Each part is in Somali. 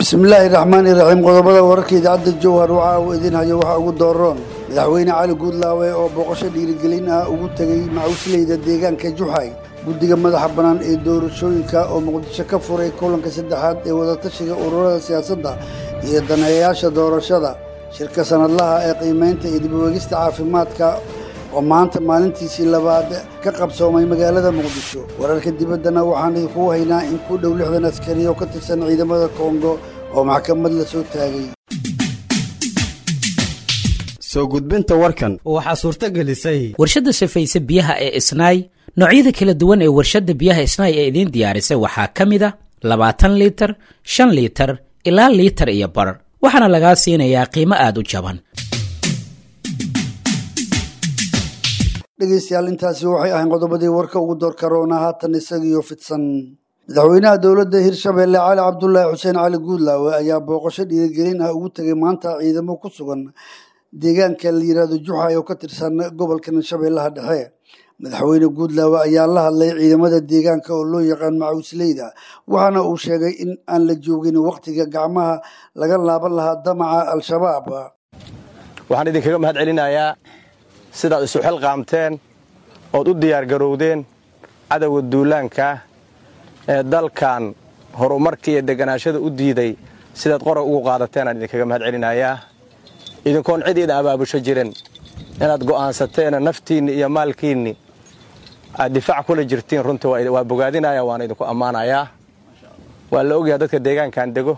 bismillaahi raxmaani raxiim qodobada wararka idaacadda jowhar waxaa uu idin hayo waxaa ugu dooroon madaxweyne cali guudlaawe oo booqasho dhiirigelin ah ugu tegey macuusleyda deegaanka juxay guddiga madaxa bannaan ee doorashooyinka oo muqdisho ka furay kulanka saddexaad ee wadatashiga ururada siyaasadda iyo daneeyayaasha doorashada shirka sanadlaha ee qiimaynta iyo dibweegista caafimaadka oo maanta maalintiisii labaad ka qabsoomay magaalada muqdisho wararka dibaddana waxaan idinkugu haynaa in ku dhow lixdan askari oo ka tirsan ciidamada kongo oo maxkamad la soo taagay soo gudbinta warkan waxaa suurto gelisay warshadda safayse biyaha ee isnaay noocyada kala duwan ee warshadda biyaha isnaay ee idiin diyaarisay waxaa ka mid a labaatan liitar shan liitar ilaa liitar iyo bar waxaana lagaa siinayaa qiimo aad u jaban dhegaystayaal intaasi waxay ahayn qodobadii warka ugu door karoona haatan isagiyo fidsan madaxweynaha dowladda hirshabeelle cali cabdulaahi xuseen cali guudlaawe ayaa booqasho dhiirigelin ah ugu tegay maanta ciidamo ku sugan deegaanka la yiraahdo juxay oo ka tirsan gobolka shabeellaha dhexe madaxweyne guudlaawe ayaa la hadlay ciidamada deegaanka oo loo yaqaan macuusleyda waxaana uu sheegay in aan la joogin wakhtiga gacmaha laga laaban lahaa damaca al-shabaab waxaan idinkaga mahad celinayaa sidaad isu xilqaamteen ood u diyaargarowdeen cadowga duulaanka ee dalkan horumarka iyo deganaashada u diiday sidaad qorag ugu qaadateen aan idinkaga mahad celinayaa idinkoon cid ida abaabusho jirin inaad go'aansateena naftiinni iyo maalkiinni aad difaac kula jirtiin runtii waa bogaadinaya waana idinku ammaanayaa waa la ogyaha dadka deegaankan dego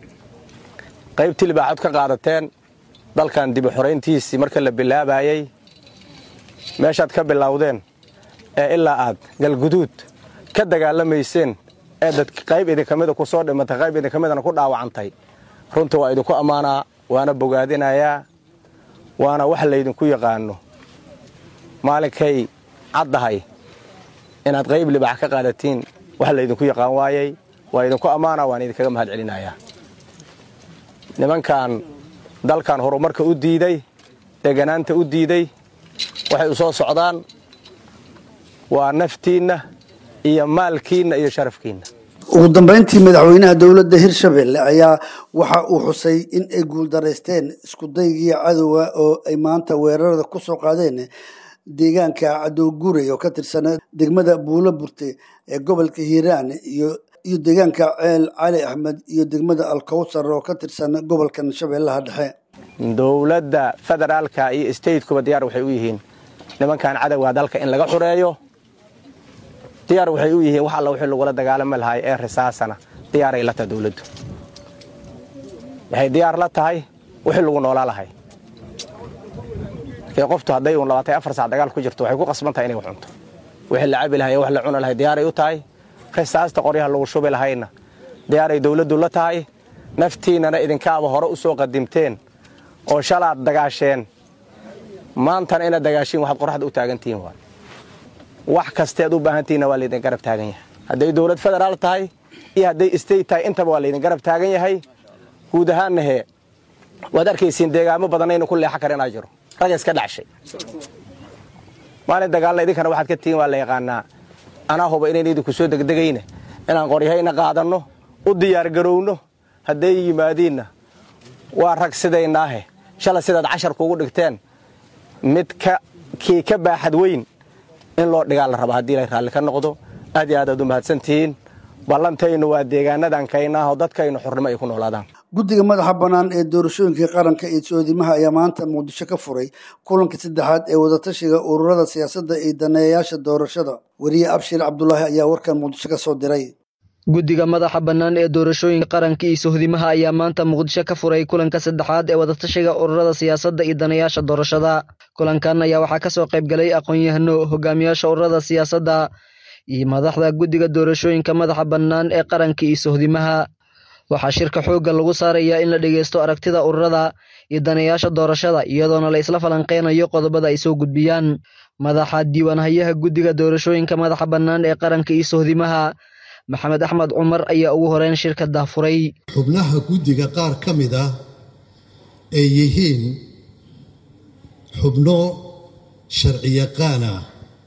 qaybtii libaaxood ka qaadateen dalkan dibu xorayntiisii marka la bilaabayey meeshaad ka bilowdeen ee ilaa aad galguduud ka dagaalamayseen ee dad qayb idinka mida ku soo dhimatay qayb idinka midana ku dhaawacantay runtii waa idinku ammaanaa waana bogaadinayaa waana wax laydinku yaqaano maalinkay caddahay inaad qayb libaax ka qaadatiin wax laydinku yaqaan waayey waa idinku ammaanaa waan idinkaga mahad celinayaa nimankan dalkan horumarka u diiday deganaanta u diiday waxay u soo socdaan waa naftiinna iyo maalkiinna iyo sharafkiinna ugu dambayntii madaxweynaha dowladda hirshabelle ayaa waxa uu xusay in ay guuldaraysteen iskudaygii cadowga oo ay maanta weerarada ku soo qaadeen deegaanka cadowguray oo ka tirsan degmada buulo burte ee gobolka hiiraan iyo iyo deegaanka ceel cali axmed iyo degmada alkawsar oo ka tirsan gobolkan shabeellaha dhexe dowladda federaalka iyo statekuba diyaar waxay u yihiin nimankan cadowga dalka in laga xureeyo diyaar waxay u yihiin wax alla wixii lagula dagaalami lahay ee risaasana diyaaray la tahay dowladdu waxay diyaar la tahay wixii lagu noolaa lahay markii qoftu hadday uun labaatan afar sac dagaal ku jirto waxay ku qasban tahay inay wax cunto wixii la cabi lahay wax la cuni lahay diyaaray u tahay risaasta qoryaha lagu shubi lahayna diyaaray dowladdu la tahay naftiinnana idinkaaba hore u soo qadimteen oo shalaad dagaasheen maantana inaad dagaashiin waxaad qoraxda u taagantihiin waay wax kasteed u baahantihinna waa laydin garab taagan yahay hadday dowlad federaal tahay iyo hadday state tahay intaba waa laydin garab taagan yahay guud ahaanna hee waad arkaysiin deegaamo badanaynu ku leexa kara inaa jiro rag iska dhacshay maalin dagaalna idinkana waxaad ka tihiin waa la yaqaanaa anaa huba inayn idinku soo degdegayna inaan qoryahayna qaadanno u diyaargarowno hadday yimaadiinna waa rag sidaynaahe shalay sidaad casharka ugu dhigteen mid kii ka baaxad weyn in loo dhigaa la raba haddii la raalli ka noqdo aad iyo aad aad u mahadsantihiin ballantaynu waa deegaanadan kaynaaho dadkaynu xurnimo ay ku noolaadaan guddiga madaxa bannaan ee doorashooyinka qaranka iyo soodimaha ayaa maanta muqdisho ka furay kulanka saddexaad ee wadatashiga ururada siyaasadda iyo daneeyayaasha doorashada weriye abshir cabdulaahi ayaa warkan muqdisho ka soo diray guddiga madaxa bannaan ee doorashooyinka qaranka iyo sohdimaha ayaa maanta muqdisho ka furay kulanka saddexaad ee wadatashiga ururada siyaasadda iyo daneeyaasha doorashada kulankan ayaa waxaa kasoo qaybgalay aqoon-yahano hogaamiyaasha ururada siyaasadda iyo madaxda guddiga doorashooyinka madaxa bannaan ee qaranka iyo sohdimaha waxaa shirka xoogga lagu saarayaa in la dhegeysto aragtida ururada iyo daneeyaasha doorashada iyadoona la isla falanqeynayo qodobada ay soo gudbiyaan madaxa diiwaanhayaha guddiga doorashooyinka madaxa bannaan ee qaranka iyo sohdimaha maxamed axmed cumar ayaa ugu horeyn shirka daafuray xubnaha guddiga qaar ka mid ah ay yihiin xubno sharciyaqaan ah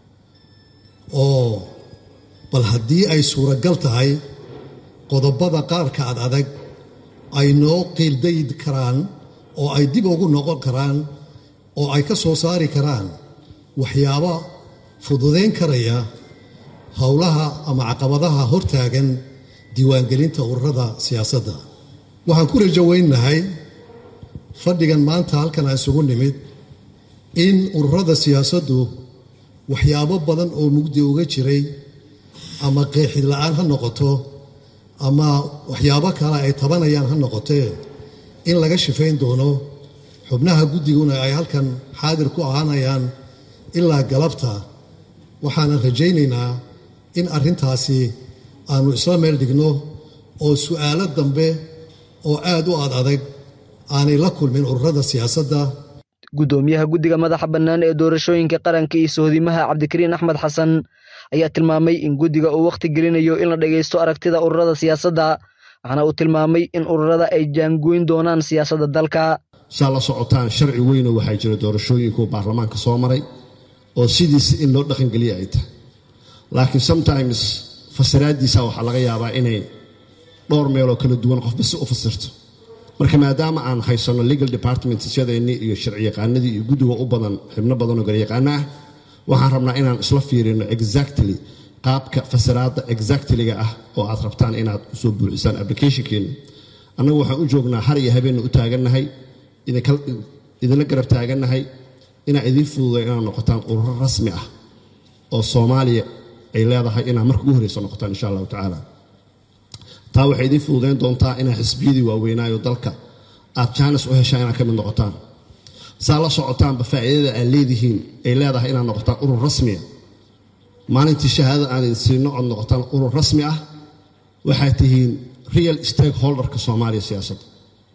oo bal haddii ay suuragal tahay qodobada qaarka ad adag ay noo qiildayd karaan oo ay dib ugu noqon karaan oo ay ka soo saari karaan waxyaabo fududayn karaya howlaha ama caqabadaha hortaagan diiwaangelinta ururada siyaasadda waxaan ku rajo weynahay fadhigan maanta halkan aan isugu nimid in ururada siyaasaddu waxyaabo badan oo mugdi uga jiray ama qeexid la-aan ha noqoto ama waxyaabo kale ay tabanayaan ha noqotee in laga shifayn doono xubnaha guddiguna ay halkan xaadir ku ahaanayaan ilaa galabta waxaanan rajaynaynaa in arrintaasi aanu isla meel dhigno oo su'aalo dambe oo aad u ad adag aanay la kulmin ururada siyaasadda guddoomiyaha guddiga madaxa bannaan ee doorashooyinka qaranka iyo sohdimaha cabdikariin axmed xasan ayaa tilmaamay in guddiga uu wakhti gelinayo in la dhagaysto aragtida ururada siyaasadda waxaana uu tilmaamay in ururada ay jaangoyn doonaan siyaasadda dalka saa la socotaan sharci weynoo waxaa jira doorashooyinku baarlamaanka soo maray oo sidiisa in loo dhaqangeliya ay tahay laakiin sometimes fasiraaddiisa waxaa laga yaabaa inay dhowr meeloo kala duwan qofba si u fasirto marka maadaama aan haysanno legal departmentsyadeennii iyo sharciyaqaanadii iyo guddiga u badan xibno badanoo garyaqaano ah waxaan rabnaa inaan isla fiirino exactly qaabka fasiraadda exactlyga ah oo aad rabtaan inaad usoo buuxisaan applicationkeena annagu waxaan u joognaa har iyo habeenna u taagannahay idinla garab taagannahay inaan idiin fududay inaad noqotaan ururo rasmi ah oo soomaaliya ay leedahay inaad marka ugu horreysa noqotaan insha allahu tacaala taa waxay idiin fududayn doontaa inaad xisbiyadii waaweynaayo dalka aad jaanis u heshaan inaad ka mid noqotaan saa la socotaanba faa'iidada aad leedihiin ay leedahay inaad noqotaan urur rasmiya maalintii shahaadada aan idin siino ood noqotaan urur rasmi ah waxaad tihiin real stakeholderka soomaaliya siyaasadda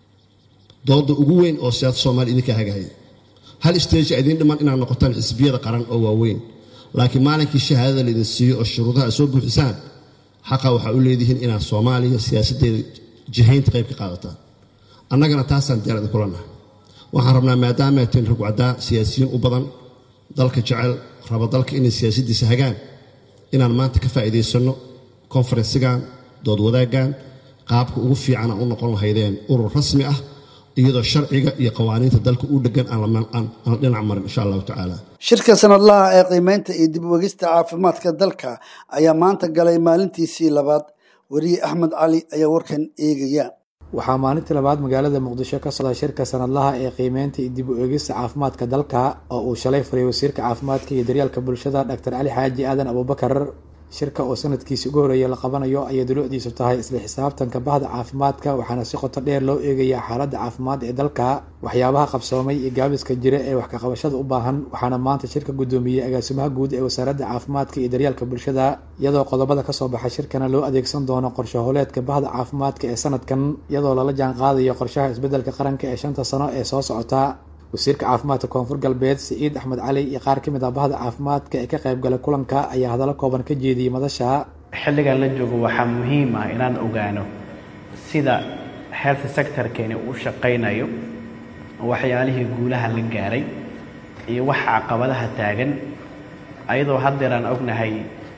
dooda ugu weyn oo siyaasadda soomaaliya idinka hagahaya hal stage idiin dhiman inaad noqotaan xisbiyada qaran oo waaweyn laakiin maalinkii shahaadada laydin siiyo oo shuruudaha aad soo buuxisaan xaqa waxaa u leedihiin inaad soomaaliya siyaasaddeeda jihaynta qayb ka qaadataan annagana taasaan diyaar idinkula nahay waxaan rabnaa maadaama atiin ragwacdaa siyaasiyiin u badan dalka jecel raba dalka inay siyaasaddiisa hagaan inaan maanta ka faa'iidaysanno konfarensigan dood wadaaggan qaabka ugu fiican aan u noqon lahaydeen urur rasmi ah iyadoo sharciga iyo qawaaniinta dalka u dhegan aan dhinac marin insha allahu tacaala shirka sanadlaha ee qiimeynta iyo dib u egista caafimaadka dalka ayaa maanta galay maalintiisii labaad weriye axmed cali ayaa warkan eegaya waxaa maalintii labaad magaalada muqdisho ka socda shirka sanadlaha ee qiimeynta iyo dib u eegista caafimaadka dalka oo uu shalay furay wasiirka caafimaadka iyo daryeelka bulshada doctor cali xaaji aadan abubakar shirka oo sanadkiisi ugu horreeya la qabanayo ayay dulucdiisu tahay isla xisaabtanka bahda caafimaadka waxaana si qoto dheer loo eegayaa xaaladda caafimaad ee dalka waxyaabaha qabsoomay iyo gaabiska jira ee wax kaqabashada u baahan waxaana maanta shirka guddoomiyey agaasimaha guud ee wasaaradda caafimaadka iyo daryeelka bulshada iyadoo qodobada kasoo baxa shirkana loo adeegsan doono qorshe howleedka bahda caafimaadka ee sanadkan iyadoo lala jaan qaadayo qorshaha isbeddelka qaranka ee shanta sano ee soo socota wasiirka caafimaadka koonfur galbeed siciid axmed cali iyo qaar ka mid ah bahda caafimaadka ee ka qaybgalay kulanka ayaa hadallo kooban ka jeediyey madasha xilligan la joogo waxaa muhiim ah inaan ogaano sida health sectorkeeni u shaqaynayo waxyaalihii guulaha la gaaray iyo waxa caqabadaha taagan ayadoo haddeer aan ognahay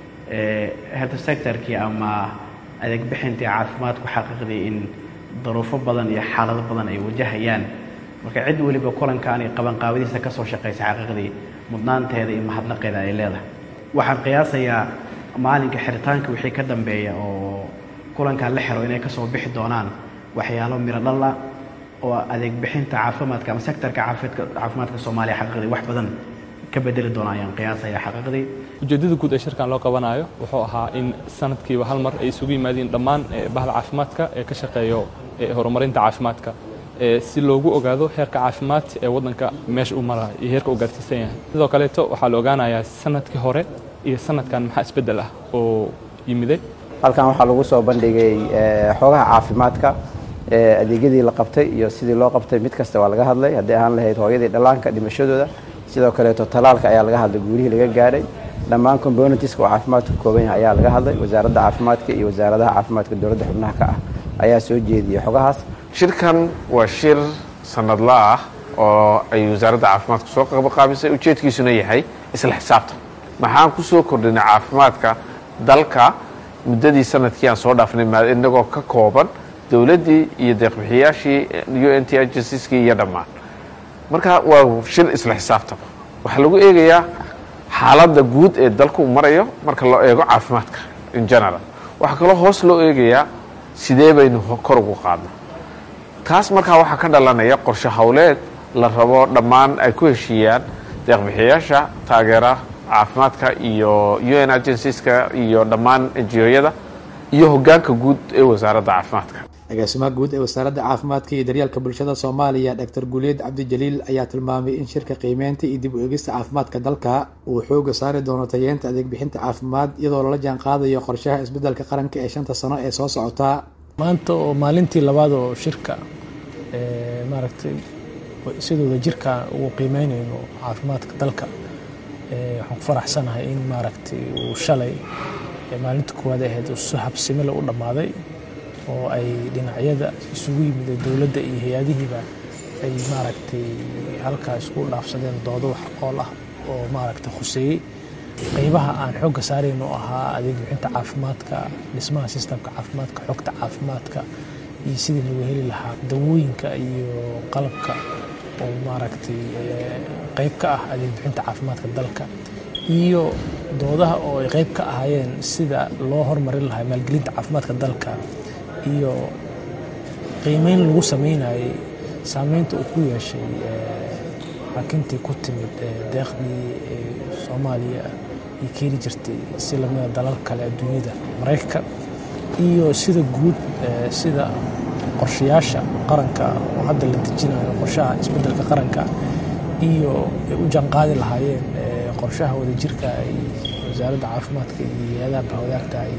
health sectorkii ama adeegbixintii caafimaadku xaqiiqdii in daruufo badan iyo xaalado badan ay wajahayaan marka cid weliba kulankan iyo qabanqaabadiisa ka soo shaqaysa xaqiiqdii mudnaanteeda iyo mahadnaqeeda ay leedahay waxaan qiyaasayaa maalinka xiritaanka wixii ka dambeeya oo kulankan la xiro inay kasoo bixi doonaan waxyaalo miro dhalla oo adeeg bixinta caafimaadka ama sektorka caafimaadka soomaaliya xaqiiqdii wax badan ka bedeli doona ayaan qiyaasaya xaqiiqdii ujeeddada guud ee shirkan loo qabanayo wuxuu ahaa in sanadkiiba hal mar ay isugu yimaadiin dhammaan bahda caafimaadka ee ka shaqeeyo horumarinta caafimaadka si loogu ogaado heerka caafimaad ee waddanka meesha uu marayo iyo heerka uu gaarsiisan yahay sidoo kaleeto waxaa la ogaanayaa sanadkii hore iyo sanadkan maxaa isbeddel ah oo yimiday halkan waxaa lagu soo bandhigay xoogaha caafimaadka adeegyadii la qabtay iyo sidii loo qabtay mid kasta waa laga hadlay hadday ahaan lahayd hooyadii dhallaanka dhimashadooda sidoo kaleeto talaalka ayaa laga hadlay guulihii laga gaadhay dhammaan componentiska oo caafimaadku kooban yahay ayaa laga hadlay wasaaradda caafimaadka iyo wasaaradaha caafimaadka dowladda xubnaha ka ah ayaa soo jeediyey xogahaas shirkan waa shir sanadla ah oo ay wasaaradda caafimaadku soo qabaqaabisay ujeedkiisuna yahay isla xisaabtan maxaan ku soo kordhinay caafimaadka dalka muddadii sanadkii aan soo dhaafnay inagoo ka kooban dowladdii iyo deeqbixiyaashii u n t agencies-kii iyo dhammaan marka waa shir isla xisaabtama waxaa lagu eegayaa xaaladda guud ee dalku marayo marka loo eego caafimaadka in general waxaa kaloo hoos loo eegayaa sidee baynu kor ugu qaadna taas markaa waxaa ka dhalanaya qorshe howleed la rabo dhammaan ay ku heshiiyaan deeqbixiyaasha taageera caafimaadka iyo u n agencies-ka iyo dhammaan enjiyoyada iyo hoggaanka guud ee wasaaradda caafimaadka agaasimaha guud ee wasaaradda caafimaadka iyo daryeelka bulshada soomaaliya doctor guuleed cabdijaliil ayaa tilmaamay in shirka qiimeynta iyo dib u eegista caafimaadka dalka uu xooga saari doono tayeenta adeeg bixinta caafimaad iyadoo lala jaan qaadayo qorshaha isbeddelka qaranka ee shanta sano ee soo socota maanta oo maalintii labaad oo shirka maaragtay sidooda jirka ugu qiimeynayno caafimaadka dalka waxaan ku faraxsanahay in maaragtay uu shalay maalinta koowaad ahayd si habsimile u dhammaaday oo ay dhinacyada isugu yimid dowladda iyo hay-adihiiba ay maaragtay halkaa isku dhaafsadeen doodo wax ool ah oo maaragtay khuseeyey qeybaha aan xoogga saarayn oo ahaa adeeg bixinta caafimaadka dhismaha sistamka caafimaadka xogta caafimaadka iyo sidii lagu heli lahaa dawooyinka iyo qalabka oo maaragtay qeyb ka ah adeeg bixinta caafimaadka dalka iyo doodaha oo ay qeyb ka ahaayeen sida loo hormarin lahaa maalgelinta caafimaadka dalka iyo qiimeyn lagu sameynayay saameynta uu ku yeeshay xakintii ku timid deeqdii soomaaliya ay keeni jirtay si lamida dalal kale adduunyada maraykanka iyo sida guud sida qorshayaasha qaranka oo hadda la dejinayo qorshaha isbeddelka qaranka iyo ay u janqaadi lahaayeen qorshaha wadajirka ay wasaaradda caafimaadka iyo hay-adaha bahwadaagta ay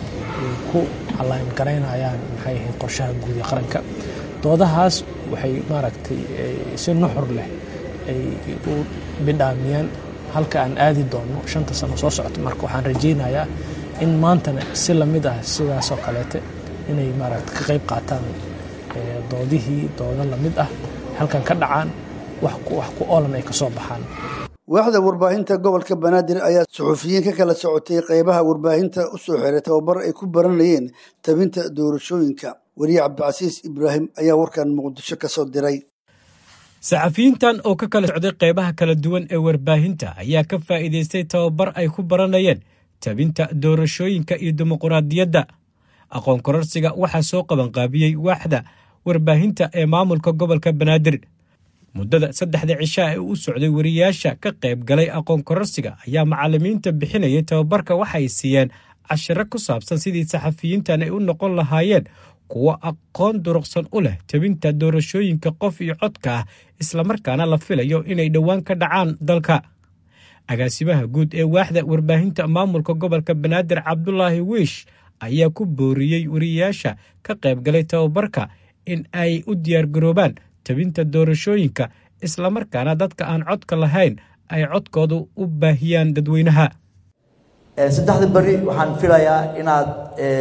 ku allaan garaynayaan maxay ahayd qorshaha guud ee qaranka doodahaas waxay maaragtay si nuxur leh ay u bidhaamiyeen halka aan aadi doonno shanta sano soo socota marka waxaan rajaynayaa in maantana si lamid ah sidaasoo kaleete inay maaragta ka qayb qaataan doodihii doodo lamid ah halkan ka dhacaan wax ku oolan ay kasoo baxaan waaxda warbaahinta gobolka banaadir ayaa suxufiyiin ka kala socotay qeybaha warbaahinta u soo xiray tababar ay ku baranayeen tabinta doorashooyinka weriye cabdicasiis ibraahim ayaa warkan muqdisho ka soo diray saxafiyiintan oo ka kala socday qeybaha kala duwan ee warbaahinta ayaa ka faa'iidaystay tababar ay ku baranayeen tabinta doorashooyinka iyo dimuquraadiyadda aqoon kororsiga waxaa soo qabanqaabiyey waaxda warbaahinta ee maamulka gobolka banaadir muddada saddexda cishaa ee u socday wariyaasha ka qayb galay aqoon kororsiga ayaa macallimiinta bixinayay tababarka waxay siiyeen cashiro ku saabsan sidii saxafiyiintan ay u noqon lahaayeen kuwo aqoon duruqsan u leh tabinta doorashooyinka qof iyo codka ah islamarkaana la filayo inay dhowaan ka dhacaan dalka agaasimaha guud ee waaxda warbaahinta maamulka gobolka banaadir cabdulaahi wiish ayaa ku booriyey wariyaasha ka qayb galay tababarka in ay u diyaargaroobaan tabinta doorashooyinka islamarkaana dadka aan codka lahayn ay codkoodu u baahiyaan dadweynaha saddexda beri waxaan filayaa inaad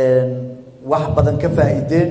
wax badan ka faa'iideen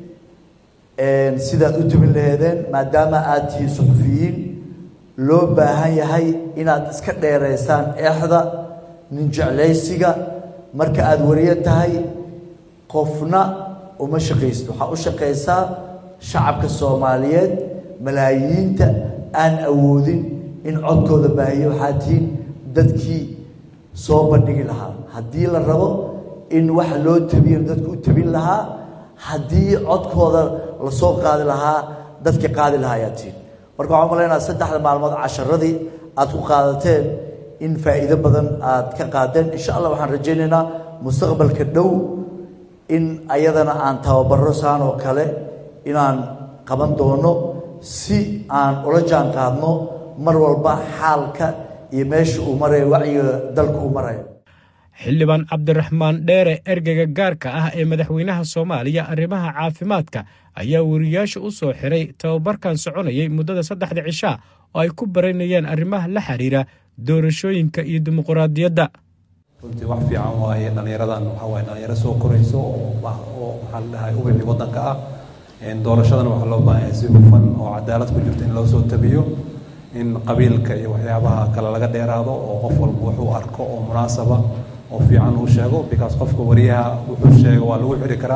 sidaad u tubin laheedeen maadaama aad tihiin suxufiyiin loo baahan yahay inaad iska dheeraysaan eexda ninjeclaysiga marka aada wariyo tahay qofna uma shaqaysid waxaa u shaqaysaa shacabka soomaaliyeed malaayiinta aan awoodin in codkooda baahiyo waxaa tihiin dadkii soo bandhigi lahaa haddii la rabo in wax loo tabiyo dadku u tabin lahaa haddii codkooda lasoo qaadi lahaa dadkii qaadi lahaa ayaa tihiin marka waxaan malaynaa saddexda maalmood casharadii aad ku qaadateen in faa'iido badan aad ka qaadeen insha allah waxaan rajaynaynaa mustaqbalka dhow in ayadana aan tababaro saan oo kale inaan qaban doono si aan ula jaan qaadno mar walba xaalka iyo meesha uu marayo wacyiga dalka uu marayo xildhibaan cabdiraxmaan dheere ergeyga gaarka ah ee madaxweynaha soomaaliya arrimaha caafimaadka ayaa wariyaasha u soo xiray tababarkan soconayay muddada saddexda cishaa oo ay ku baranayeen arrimaha la xiriira doorashooyinka iyo dimuquraadiyadda runtii wax fiican waaye dhallinyaradan waxaa waaye dhallinyaro soo korayso oo maxaa la dhahay ubixi waddanka ah doorashadana waxaa loo baahan yahay si hufan oo cadaalad ku jirta in loo soo tabiyo in qabiilka iyo waxyaabaha kale laga dheeraado oo qof walba wuxuu arko oo munaasaba oo fiican uu sheego because qofka wariyaha wuxuu sheego waa lagu xiri karaa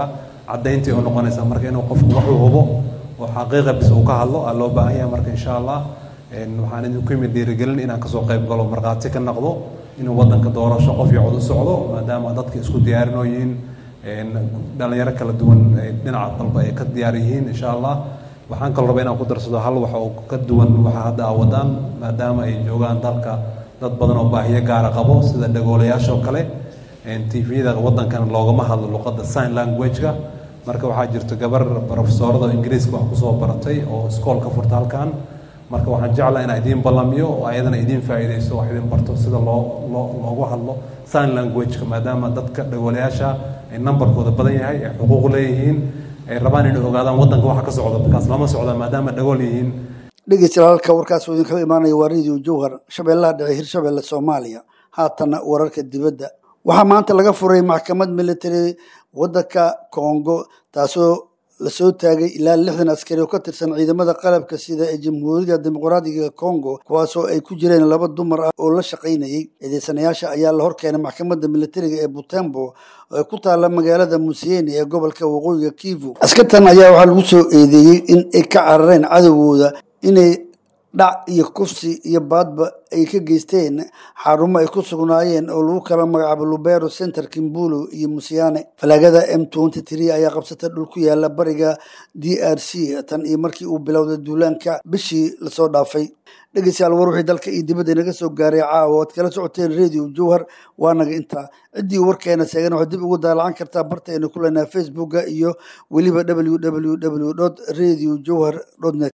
caddayntii oo noqonaysa marka inuu qofku waxuu hubo oo xaqiiqa bis uu ka hadlo aa loo baahan yahay marka insha allah waxaan idinku yimid dhiirigelin inaan kasoo qayb galo markhaati ka noqdo inuu wadanka doorasho qof iyo cod u socdo maadaama dadka isku diyaarinoo yihiin dhalinyaro kala duwan dhinaca dalba ay ka diyaar yihiin insha allah waxaan kaloo rabaa inaan ku darsado hal wax oo ka duwan waxa hadda aa wadaan maadaama ay joogaan dalka dad badan oo baahiyo gaara qabo sida dhagoolayaasha oo kale tvda wadankan loogama hadlo luqadda sign language-ka marka waxaa jirta gabar profesorada ingiriiska wax kusoo baratay oo iskoolka furta halkan marka waxaan jeclaa inaa idiin ballamiyo oo ayadana idiin faa'iidayso wax idin barto sida loo loo loogu hadlo sign language-ka maadaama dadka dhagoolayaasha ay nambarkooda badan yahay ay xuquuq leeyihiin ay rabaan inay ogaadaan wadanka waxa ka socda markaas lama socda maadaama dhagool yihiin dhegeystayaal halka warkaas uu idinkaga imaanaya waa radio jowhar shabeellaha dhexe hirshabeelle soomaaliya haatanna wararka dibadda waxaa maanta laga furay maxkamad military waddanka kongo taasoo lasoo taagay ilaa lixdan askari oo ka tirsan ciidamada qalabka sida ee jamhuuriyadda dimuqraadiga kongo kuwaasoo ay ku jireen laba dumar ah oo la shaqaynayay eedeysanayaasha ayaa la horkeenay maxkamadda militariga ee butembo oo ku taala magaalada museyeni ee gobolka waqooyiga kivu askartan ayaa waxaa lagu soo eedeeyey in ay ka carareen cadowgooda inay dhac iyo kufsi iyo baadba ay ka geysteen xarumo ay ku sugnaayeen oo lagu kala magacaabo lubero center kimbulo iyo musiane falaagada m twenty three ayaa qabsata dhul ku yaala bariga d r c tan iyo markii uu bilowday duulaanka bishii lasoo dhaafay dhegeystayaal war wixii dalka iyo dibadda inaga soo gaaray caawa oad kala socoteen radio jowhar waa naga intaa ciddii warkeena seegan waxaad dib ugu daalacan kartaa bartaynu ku leenahay facebooka iyo weliba www radio jowhar net